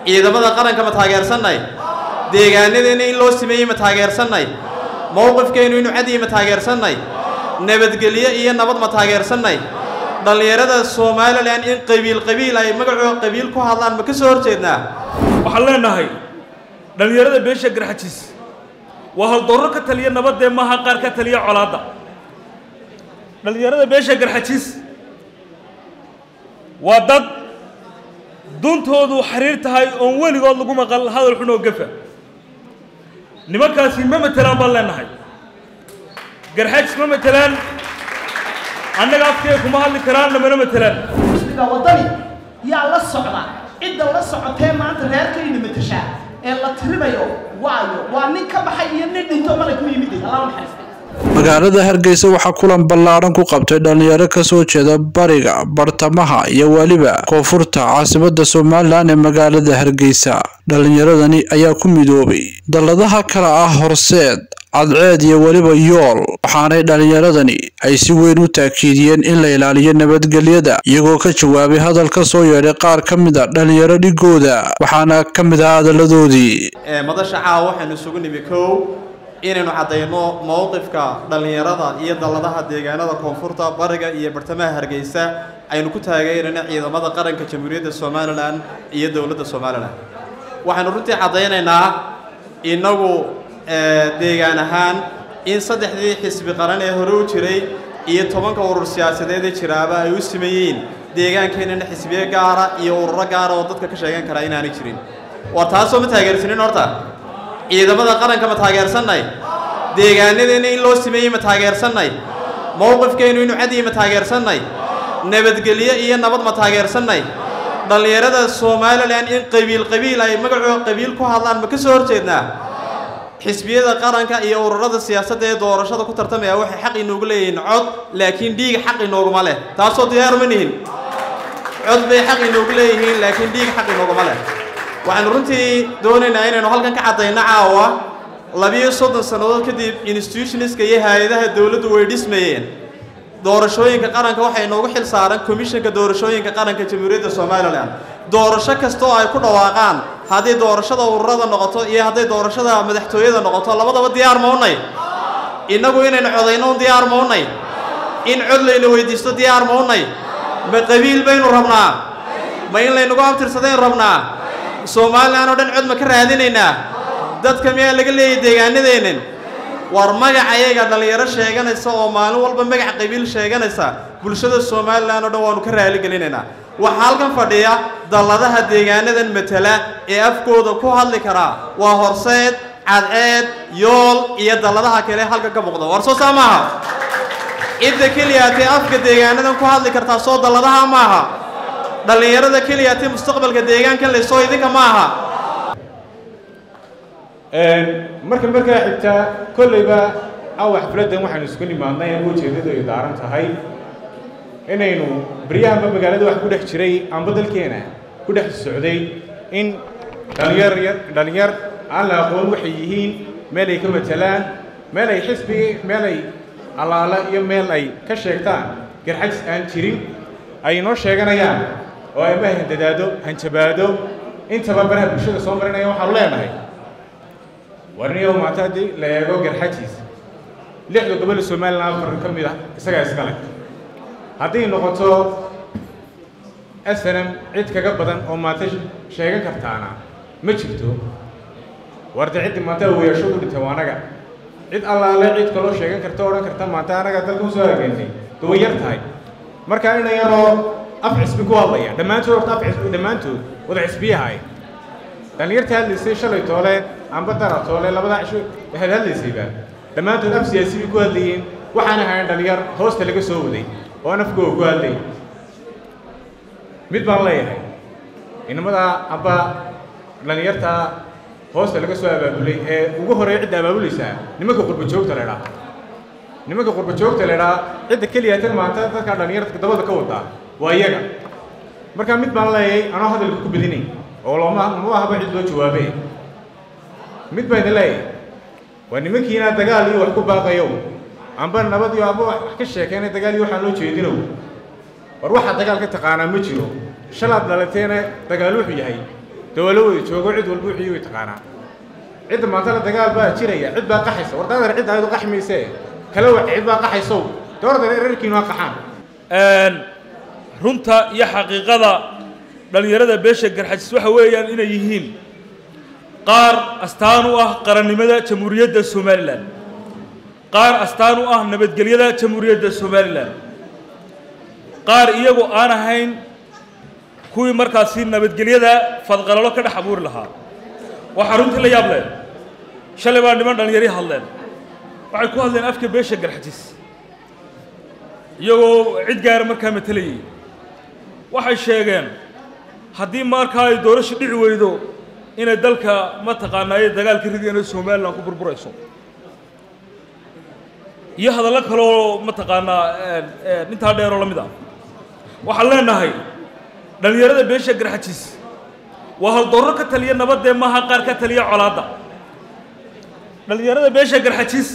ciidamada qaranka ma taageersannay deegaanadeena in loo sameeyey ma taageersannay mowqifkeennu inuu cadiyi ma taageersannay nabadgelyo iyo nabad ma taageersannay dhallinyarada somalilan in qabiil qabiil ay magacooda qabiil ku hadlaan ma ka soo horjeednaa waxaan leenahay dhallinyarada beesha garxajiis waa haldoorro ka taliya nabadee maaha qaar ka taliya colaadda dhallinyarada beesha garxajiis waa dad duntoodu xiriir tahay oon weligood lagu maqal hadal xun oo gafa nimankaasi ma matelaan baan leenahay garxajis ma matelaan annaga afkee kuma hadli karaan namana matelaan xisbiga waddani yaa la socda cidda la socotee maanta reerkayna matashaa ee la tirinayo waayo waa nin ka baxay iyo nin dhinto malag ku yimid allah naxariista magaalada hargeysa waxaa kulan ballaaran ku qabtay dhalinyaro kasoo jeeda bariga bartamaha iyo weliba koonfurta caasimada somalilan ee magaalada hargeysa dhalinyaradani ayaa ku midoobay dalladaha kale ah horseed cadceed iyo weliba yool waxaanay dhalinyaradani ay si weyn u taakiidiyeen in la ilaaliyo nabadgelyada iyagoo ka jawaabay hadal ka soo yeedhay qaar ka mid a dhalinyaro dhigooda waxaana ka mid ah hadalladoodii madasha caawa waxaynu isugu nimi kow inaynu caddayno mowqifka dhallinyarada iyo dalladaha deegaanada koonfurta bariga iyo bartamaha hargeysa aynu ku taageerayna ciidamada qaranka jamhuuriyadda somalilan iyo dowladda somalilan waxaynu runtii caddaynaynaa innagu deegaan ahaan in saddexdii xisbi qaran ee hore u jiray iyo tobanka urur siyaasadeed ee jiraaba ay u sameeyeen deegaankeenana xisbiye gaara iyo ururo gaara oo dadka ka sheegan karaa inaanay jirin waa taasoo ma taageersanin horta ciidamada qaranka ma taageersannay deegaanadeena in loo sameeyey ma taageersannay mowqifkeennu inuu cadiyi ma taageersannay nabadgelyo iyo nabad ma taageersannay dhallinyarada somalilan in qabiil qabiil ay magacooda qabiil ku hadlaan ma ka soo horjeednaa xisbiyada qaranka iyo ururada siyaasadda ee doorashada ku tartamaya waxay xaq inoogu leeyihiin cod laakiin dhiig xaq inooguma leh taasoo diyaar ma nihin cod bay xaq inoogu leeyihiin laakiin dhiig xaq inooguma leh waxaanu runtii doonaynaa inaynu halkan ka caddayno caawa labiyo soddon sannadood kadib institutionska iyo hay-adaha dowladdu way dhismayeen doorashooyinka qaranka waxay inoogu xil saaran komishanka doorashooyinka qaranka jamhuuriyadda somalilan doorasho kasta oo ay ku dhawaaqaan haddii doorashada ururada noqoto iyo hadday doorashada madaxtooyada noqoto labadaba diyaar ma unay innagu inaynu codayno un diyaar ma unay in cod layna weydiisto diyaar ma unay ma qabiil baynu rabnaa ma in laynagu abtirsadaynu rabnaa somalilan oo dhan cod ma ka raadinaynaa dadka miyaa laga leeyay deegaanadeennan war magac ayaga dhallinyaro sheeganaysa oo maalin walba magac qabiil sheeganaysa bulshada somalilan oo dhan waanu ka raaligelinaynaa waxaa halkan fadhiya dalladaha deegaanadan matala ee afkooda ku hadli karaa waa horseed cadceed yool iyo dalladaha kale halkan ka muuqda war soo saa maaha cidda keliyaatee afka deegaanadan ku hadli kartaa soo dalladaha maaha dhallinyarada keliyaatee mustaqbalka deegaankan laysoo idinka ma aha marka markaa xigtaa kollayba caawa xafladdan waxaynu isku nimaadnay ama ujeeddadu ay daaran tahay inaynu baryahanba magaalada wax ku dhex jiray amba dalkeena ku dhex socday in dhalinyar dhalinyar aan la aqoon waxay yihiin meel ay ka matalaan meel ay xisbi meel ay allaala iyo meel ay ka sheegtaan garxajis aan jirin ay inoo sheeganayaan oo ay ma handadaado hanjabaado intaba baraha bulshada soo marinaya waxaanu leenahay warniyow maanta haddii la eego garxajiis lixda gobol somalilan afar ka mid ah isagaa iska leh hadday noqoto snm cid kaga badan oo maanta sheegan kartaana ma jirto warda ciddii maanta weeyasho u dhintay waa anaga cid allaale cid kaloo sheegan karta odhan karta maanta anaga dalka usoo hagaagantay duwan yar tahay marka ina yaroo af cisbi ku hadlaya dhammaantood horta af cisbi dhammaantood wada cisbiyahay dhallinyarta hadlaysay shalay toole amba dara toole labadaa cisho waxaad hadlaysayba dhammaantood af siyaasi bay ku hadlayeen waxaana ahayn dhallinyar hoosta laga soo waday oo aan afkooga ku hadlay mid baan leeyahay inamadaa amba dhallinyarta hoosta laga soo abaabulay ee ugu horeeya cidda abaabulaysaa nimanka qurba joogta la idhaa nimanka qurba joogta la idhaa cidda keliya tan maanta dadka dhallinyarta dabada ka wadaa waa iyaga marka mid baan leeyahay anoo hadalka ku bedinay oo loma ma ahaba cid loo jawaabe mid baan idin leeyahay waa nimankiina dagaal iyo wax ku baaqayow amba nabad iyo amba wax ka sheekeenay dagaal iyo waxaan loo jeedinow war waxaa dagaal ka taqaanaa ma jiro shalaad dhalateena dagaal wuxuu yahay dee waa la wada joogo cid walba wixii way taqaanaa cidda maanta la dagaal baa jiraya cid baa qaxaysa war daadar cid ayadu qaxi maysee kala wac cid baa qaxaysow dooradana reerkiinu ha qaxaan runta iyo xaqiiqada dhallinyarada beesha garxajis waxa weeyaan inay yihiin qaar astaan u ah qarannimada jamhuuriyadda somalilan qaar astaan u ah nabadgelyada jamhuuriyadda somalilan qaar iyagu aan ahayn kuwii markaasi nabadgelyada fadqalalo ka dhex abuuri lahaa waxaa runtii la yaab leh shalay baa niman dhallinyari hadleen waxay ku hadleen afka beesha garxajis iyagoo cid gaara markaa matelayay waxay sheegeen haddii markaa ay doorasho dhici weydo inay dalka mataqaanaaye dagaalka ridiyana somalilan ku burburayso iyo hadallo kaleoo mataqaanaa intaa dheeroo la mid ah waxaan leenahay dhallinyarada beesha garxajis waa haldoorro ka taliya nabadee maaha qaar ka taliya colaadda dhallinyarada beesha garxajis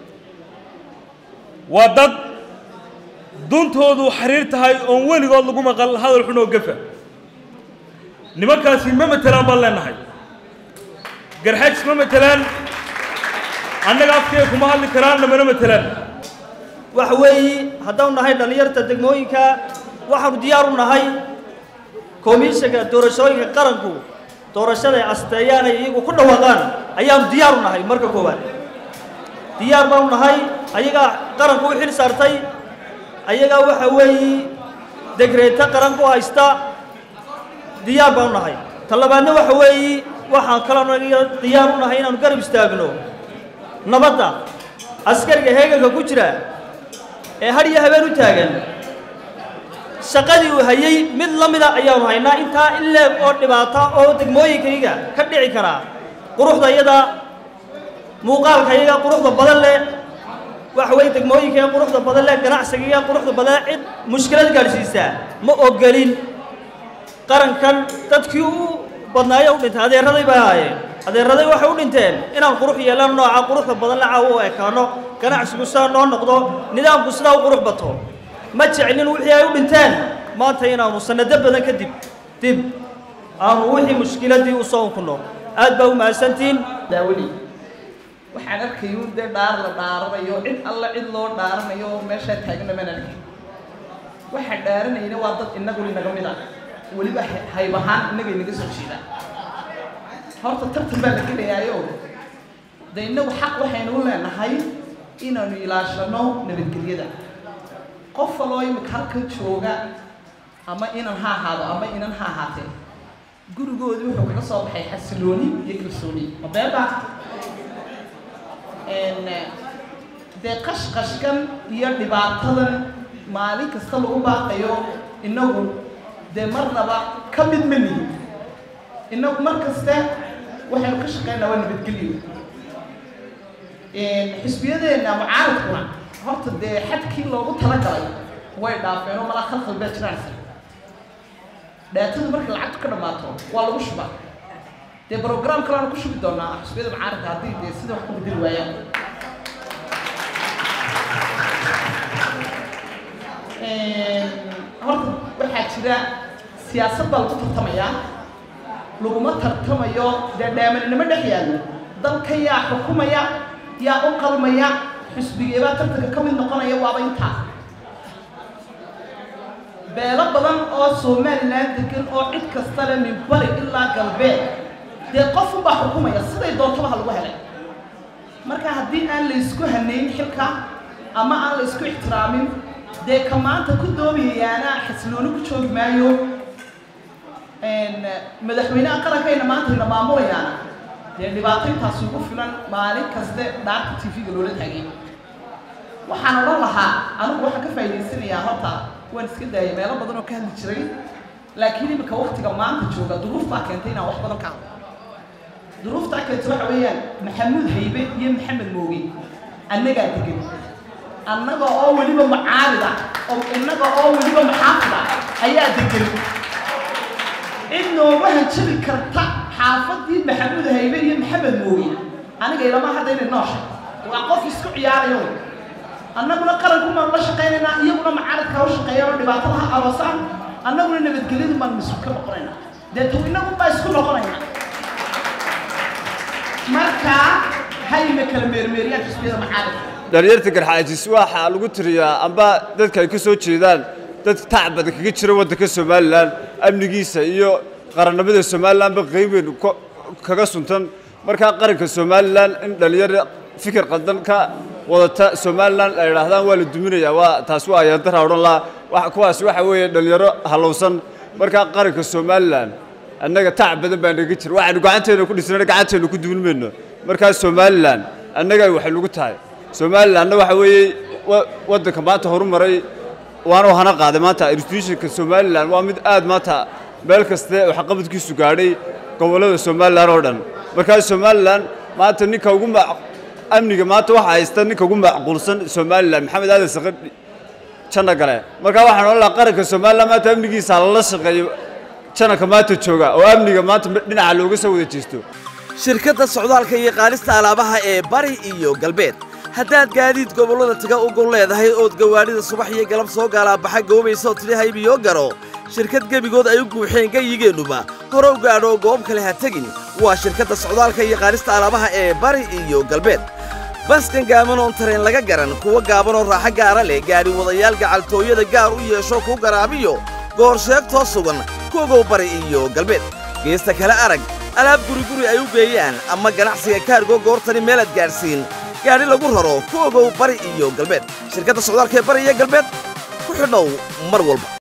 waa dad duntoodu xiriir tahay oon weligood lagu maqal hadal xun oo gafa nimankaasi ma matelaan baan leenahay garxajis ma matelaan annaga afkee kuma hadli karaan namana matelaan waxa weeye haddaanu nahay dhallinyarta degmooyinka waxaanu diyaar u nahay komishanka doorashooyinka qaranku doorashada ay asteeyaan ay iyagu ku dhawaaqaan ayaanu diyaar u nahay marka koowaad diyaar baanu nahay ayagaa qaranku u xil saartay ayagaa waxa weeye degreeto qaran ku haysta diyaar baanu nahay ta labaadna waxa weeye waxaan kaloo diyaar u nahay inaanu garab istaagno nabadda askariga heeganka ku jira ee har iyo habeen u taagan shaqadii uu hayey mid la mida ayaanu haynaa intaa in leeg oo dhibaata oo degmooyinkayga ka dhici karaa quruxda iyada muuqaalka iyaga quruxda badan leh waxa weeye degmooyinka quruxda badan leh ganacsiga quruxda badan cid mushkilad gaadhsiisaa ma ogolin qarankan dadkii u badnaaye u dhintay adeeraday bay ahaayeen adeeraday waxay u dhinteen inaan qurux yeelano nooca quruxda badan la caawo u ekaano ganacsigu sidaa noo noqdo nidaamku sidaa u qurux bato ma jeclin wixii ay u dhinteen maanta inaanu sanado badan kadib dib aanu wixii mushkiladii u soo unkuno aad baa u mahadsantihiin daawali waxaan arkay un dee dhaar la dhaaranayo cid alla cid loo dhaaranayo oo meeshaa taagna maan arkay waxaa dhaaranayna waa dad inagu inaga mid ah weliba hayb ahaan innaga inaga soo jeeda horta tartan baa la gelayaayo dee innagu xaq waxaynu u leenahay inaanu ilaashano nabadgelyada qof waloo imika halka jooga ama inan ha ahaado ama inan ha ahaatee gurigoodii wuxuu kaga soo baxay xasilooni iyo kalsooni ma beeba dee qashqashkan iyo dhibaatadan maalin kasta lagu baaqayo innagu dee marnaba ka mid ma nihin innagu mar kaste waxaynu ka shaqeynaa waa nabadgelyo xisbiyadeenna mucaaradkuna horta dee xadkii loogu talagalay way dhaafeen oo malaa khalkhal baa jiraansa dhaatadu markay lacagtu ka dhammaato waa lagu shubaa dee brogram kaleanu ku shubi doonaa xisbiyada mucaaradka haddii dee sida wax ku bedeli waayaan horta waxaa jira siyaasad baa lagu tartamayaa laguma tartamayo dee dhaamanimo dhex yaallo dalka yaa xukumaya yaa u qalmaya xisbigeebaa tartanka ka mid noqonaya waaba intaa beelo badan oo somalilan degan oo cid kasta le min bari ilaa galbeed dee qof unbaa xukumaya siday doontaba ha lagu helay marka haddii aan laysku hanayn xilka ama aan laysku ixtiraamin dee ka maanta ku doomayayaana xasilooni ku joogi maayo madaxweynaha qarankayna maanta ina maamulayaana dee dhibaato intaasi ugu filan maalin kaste dhaarka t v-ga loola taagay waxaan odhan lahaa anigu waxaan ka faa'idaysanayaa horta waan iska daayay meelo badan oo ka hadli jiray laakiin imika waktiga maanta jooga duruuf baa keentay inaan wax badan ka hadlo duruuftaa keenta waxa weeyaan maxamuud haybe iyo maxamed mooge annagaa degan annaga oo weliba mucaarida oo innaga oo weliba maxaafida ayaa degan cid nooga hanjabi karta xaafadii maxamuud haybe iyo maxamed mooge aniga ilama hadda inay noosha waa qof isku ciyaarayo annaguna qaranku maan la shaqaynaynaa iyaguna mucaaradka ha u shaqeeyaan oo dhibaatada ha aroosaan annaguna nabadgelyadu maan mas-uul ka noqonaynaa dee tu inagu baa isku noqonaya marka hayna kala meermeeriyaan xisbiyada macaalimka dhalinyarta garxaajis waxaa lagu tiriyaa amba dadka ay ka soo jeedaan dad tac badan kaga jira waddanka somalilan amnigiisa iyo qarannimada somalilanba qayb weyn ko- kaga suntan markaa qaranka somalilan in dhalinyaro fikir qaldan ka wadata somalilan ay idhaahdaan waa la duminayaa waa taas waa ayaandara odhan laha wa- kuwaas waxa weeye dhalinyaro halowsan markaa qaranka somalilan annaga tac badan baa naga jira waxaanu gacanteena ku dhisnana gacanteena ku dumin mayno markaa somalilan annaga waxay nagu tahay somalilanna waxa weeye wa- waddanka maanta horumaray waana hana qaaday maanta institutionka somalilan waa mid aad maanta meel kaste waxqabadkiisu gaadhay gobollada somalilan oo dhan markaa somalilan maanta ninka ugu ma amniga maanta waxa haysta ninka ugu macquulsan somalilan maxamed aadan saqadhi janna gale markaa waxaan odhan lahaa qaranka somalilan maanta amnigiisa lala shaqeeyo jananka maanta jooga oo amniga maanta dhinaca looga soo wada jeesto shirkadda socdaalka iyo qaadista alaabaha ee bari iyo galbeed haddaad gaadiid gobollada taga u gol leedahay ood gawaadhida subax iyo galab soo gaalaabaxa goobaysa oo tidhi haybiyo garo shirkad gebigood ay u guuxeen gayigeennuba hore u gaadho goob kale ha tegin waa shirkadda socdaalka iyo qaadista alaabaha ee bari iyo galbeed baskan gaaban oon tareen laga garan kuwa gaaban oo raaxo gaara leh gaadhi wadayaal gacaltooyada gaar u yeesho kuu garaabiyo goor sheegtoo sugan kuogow bari iyo galbeed geesta kale arag alaab guriguri ay u geeyaan ama ganacsiga kaargo goortani meelaad gaadhsiin gaadhi lagu raro ku ogow bari iyo galbeed shirkadda socdaalka ee bari iyo galbeed ku xidhow mar walba